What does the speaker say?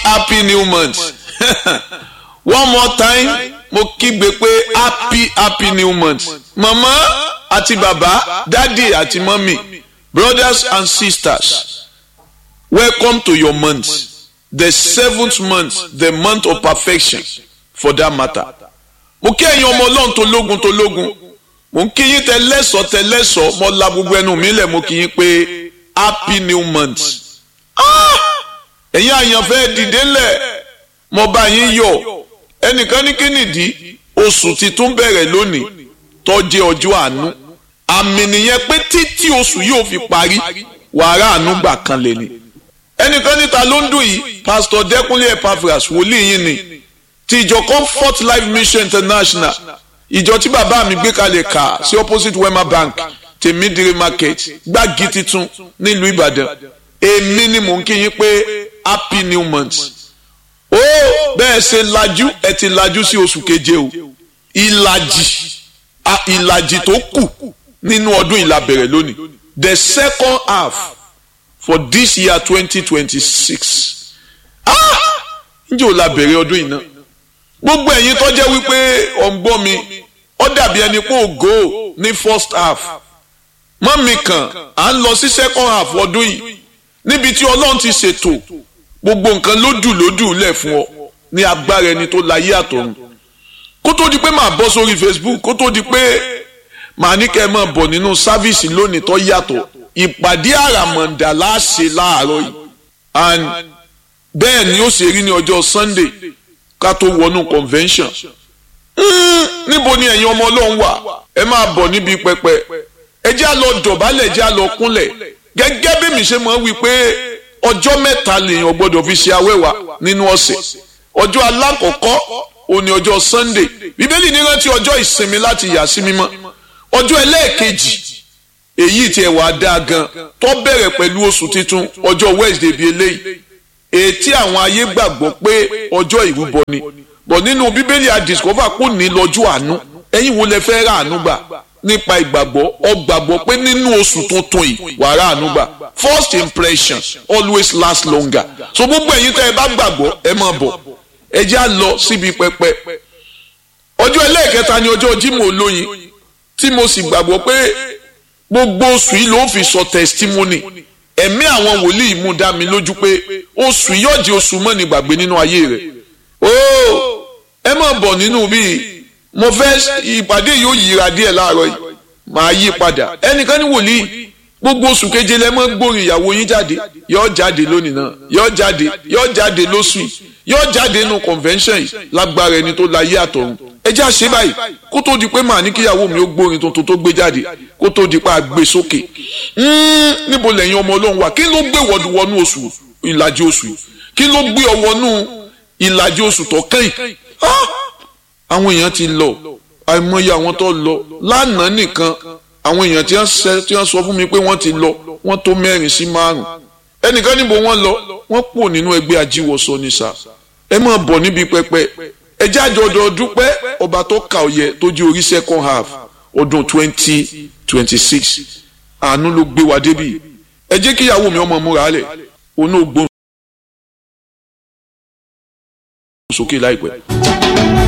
happy new month one more time mo kígbe pé happy happy new month mama àti baba dadi àti mọ́mì brothers and sisters welcome to your month the seventh month the month of perfection for that matter mo kí ẹ̀yin ọmọ ọlọ́run tó lógun tó lógun mo ń kí yín tẹ lẹ́sọ̀ọ́ tẹ lẹ́sọ̀ọ́ mo la gbogbo ẹnu mi lẹ̀ mo kí yín pé happy new month ẹ̀yin àyànfẹ́ dìde lẹ̀ mo bá yín yọ̀ ẹnìkan ní kínìdí oṣù titun bẹ̀rẹ̀ lónìí tó jẹ́ ọjọ́ àánú àmì nìyẹn pé títí oṣù yóò fi parí wàrà àánú gbà kan lè ní ẹnìkan níta ló ń dùn yìí pastor Dẹ́kúnlé Epaphras wòlíì yín ni ti ìjọ Comfort Life Mission International ìjọ tí bàbá mi gbé kalẹ̀ kà sí opposite Wema Bank tèmídìrí market gbági titun nílùú Ìbàdàn èmi ni mò ń kí yín pé happy new month ó bẹ́ẹ̀ ṣe lajú ẹ ti lajú sí oṣù keje o ìlàjì ìlàjì tó kù nínú ọdún ìlà bẹ̀rẹ̀ lónìí the second half for this year twenty twenty six ǹjẹ́ ò la bẹ̀rẹ̀ ọdún yìí náà gbogbo ẹ̀yin tó jẹ́ wípé ọ̀ǹgbọ́n mi ó dàbí ẹni pé ògo ní first half mọ́mì kan à ń lọ sí second half ọdún yìí níbi tí ọlọ́run ti ṣètò gbogbo nǹkan lódù lódù lẹ̀ fún ọ ní agbára ẹni tó láyé àtọ̀run kó tó di pé màá bọ́ sórí Facebook kó tó di pé màá ní kẹ́ ẹ máa bọ̀ nínú sáfíìsì lónìí tó yàtọ̀ ìpàdé àràmọ̀ǹdà láṣẹ láàárọ̀ yìí and bẹ́ẹ̀ ni ó ṣe rí ní ọjọ́ Sunday ká tó wọnú convention níbo ni ẹ̀yin ọmọ ọlọ́run wà ẹ máa bọ̀ níbi pẹpẹ ẹ jẹ́ á lọ dọ̀bálẹ̀ ẹ jẹ́ á lọ kúnlẹ̀ gẹ́gẹ́ bí mi ṣe máa wí pé ọjọ́ mẹ́ta lèèyàn gbọ́dọ̀ fi ṣe awẹ́wà nínú ọ̀sẹ̀ ọjọ́ alákọ̀ọ́kọ́ òní ọjọ́ Sunday bíbélì ní rántí ọjọ́ ìsinmi láti yà sí mímọ́ ọjọ́ ẹlẹ́ẹ̀kejì èyí tí ẹ̀ wá dáa gan tó bẹ̀rẹ̀ pẹ̀lú oṣù tuntun ọjọ́ Wednesday bíi eléyìí ètí àwọn ayé gbàgbọ́ pé ọjọ́ ìrúbọ ni bọ̀ nínú bíbélì àdìsọ́fà kò ní lọ́jọ́ àánú ẹ̀yin wo lẹ fẹ́ rà àánú gbà nípa ìgbàgbọ́ ọ gbàgbọ́ pé nínú oṣù tuntun yìí wàá rà àánú gbà first impression always last longer so gbogbo ẹ̀yin tẹ́ ẹ bá gbàgbọ́ ẹ máa bọ̀ ẹ já lọ síbi pẹpẹ ọjọ́ ẹlẹ́ẹ̀kẹta ni ọjọ́ Jímọ̀ olóyin tí mo sì gbàgbọ́ pé gbogbo oṣù yìí ló fi sọ testimony ẹ̀mí àwọn wòlíì mú dá mi lójú pé oṣù yóò di oṣù mọ́ni gbàgbé nínú ayé rẹ̀ ó ẹ máa bọ̀ nínú bíi mo fẹ́ ìpàdé yóò yíra díẹ̀ láàárọ̀ yìí màá yí padà ẹnìkan ní wòlíì gbogbo oṣù keje lẹ mọ́ gbórin ìyàwó yín jáde yóò jáde lónìí náà yóò jáde yóò jáde lóṣù yìí yóò jáde nínú convention yìí lágbára ẹni tó láyé àtọ̀run ẹ já ṣe báyìí kó tó di pé màá ní kíyàwó mi ó gbórin tuntun tó gbé jáde kó tó di pé a gbé sókè níbo lẹ́yìn ọmọ ọlọ́run wà kí ló gbé wọnú oṣù ìlàjì oṣù yìí kí ló gbé ọ wọnú ìlàjì oṣù tó kẹ́yìn àwọn èèyàn ti lọ àìmọye àwọn tó lọ lánàá nìkan àwọn èèyàn tí wọ́n sọ fún mi pé wọ́n ti lọ wọ́n tó mẹ́rin sí márùn ẹnìkan níbo wọ́n lọ wọ́n pò nínú ẹgbẹ́ ajíwọsọ ní sà ẹ máa bọ̀ níbi pẹpẹ ẹ jáde ọdọ dúpẹ́ ọba tó kà ọyẹ tó di orí second half ọdún twenty twenty six àánú ló gbé wa débi ẹ jẹ́ kíyàwó mi ọmọ múra lẹ̀ òun náà gbóhùn sókè láìpẹ́.